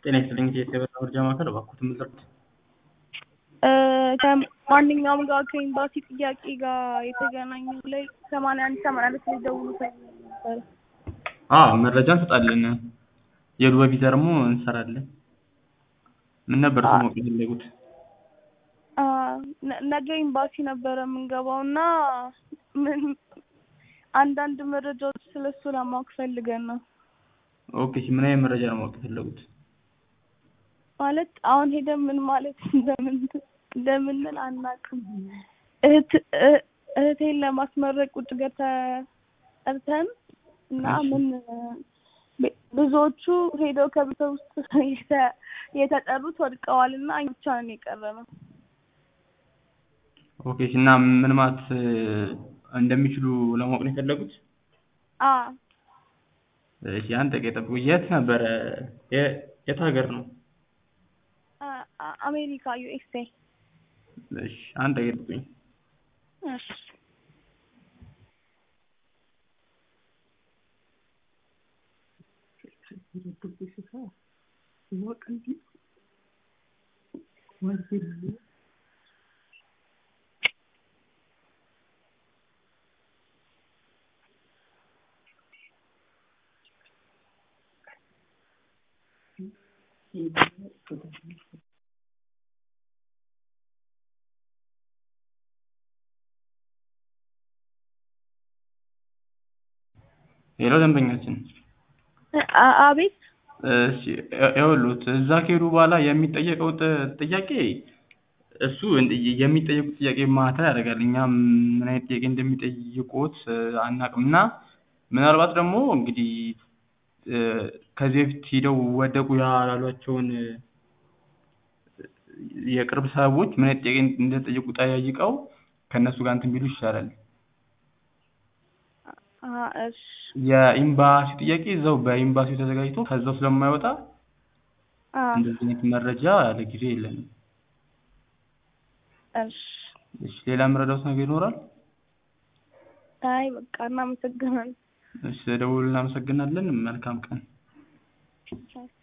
ጤና ይስጥልኝ የኢትዮጵያ መረጃ ማዕከል እባክዎትን ምን ልርዳዎት? ከማንኛውም ጋር ከኤምባሲ ጥያቄ ጋር የተገናኘ ላይ ሰማንያ አንድ ሰማንያ ሁለት ላይ ደውሉ ተብዬ ነበር። አዎ መረጃ እንሰጣለን። የዱባይ ቪዛ ደግሞ እንሰራለን። ምን ነበር እሱ ማወቅ የፈለጉት? አ፣ ነ- ነገ ኤምባሲ ነበረ የምንገባው እና ምን አንዳንድ መረጃዎች ስለሱ ለማወቅ ፈልገን ነው። ኦኬ እሺ፣ ምን አይነት መረጃ ነው ማወቅ የፈለጉት? ማለት አሁን ሄደን ምን ማለት እንደምን እንደምንል አናውቅም። እህት እ- እህቴን ለማስመረቅ ውጭ ገር ተጠርተን እና እሺ። ምን ቤ- ብዙዎቹ ሄደው ከቤተ ውስጥ የተ- የተጠሩት ወድቀዋል እና እኛ ብቻ ነን የቀረነው። ኦኬ እሺ፣ እና ምን ማለት እ፣ እንደሚችሉ ለማወቅ ነው የፈለጉት? አ እሺ፣ አንድ ደቂቃ ይጠብቁ። የት ነበረ? የ- የት ሀገር ነው? አ- አ- አሜሪካ ዩኤስኤ። እሺ፣ አንድ ደቂቃ ይጠብቁኝ። እሺ ሌላው ደንበኛችን አ- አቤት እሺ ይኸውልዎት እዛ ከሄዱ በኋላ የሚጠየቀው ጥ- ጥያቄ እሱ እንደ- የሚጠየቁት ጥያቄ ማተር ያደርጋል። እኛ ምን አይነት ጥያቄ እንደሚጠይቁት እ፣ አናውቅም እና ምናልባት ደግሞ እንግዲህ እ፣ ከዚህ በፊት ሂደው ወደቁ ያሏቸውን እ፣ የቅርብ ሰዎች ምን አይነት ጥያቄ እንደጠየቁ ጠይቀው ከእነሱ ጋር እንትን ቢሉ ይሻላል። አ እሺ የኤምባሲ ጥያቄ እዛው በኤምባሲው ተዘጋጅቶ ከዛው ስለማይወጣ አ እንደዚህ አይነት መረጃ ለጊዜው የለንም። እሺ እሺ ሌላ የምረዳዎት ነገር ይኖራል? አይ በቃ እናመሰግናለን። እሺ ደውል እናመሰግናለን። መልካም ቀን። ቻው።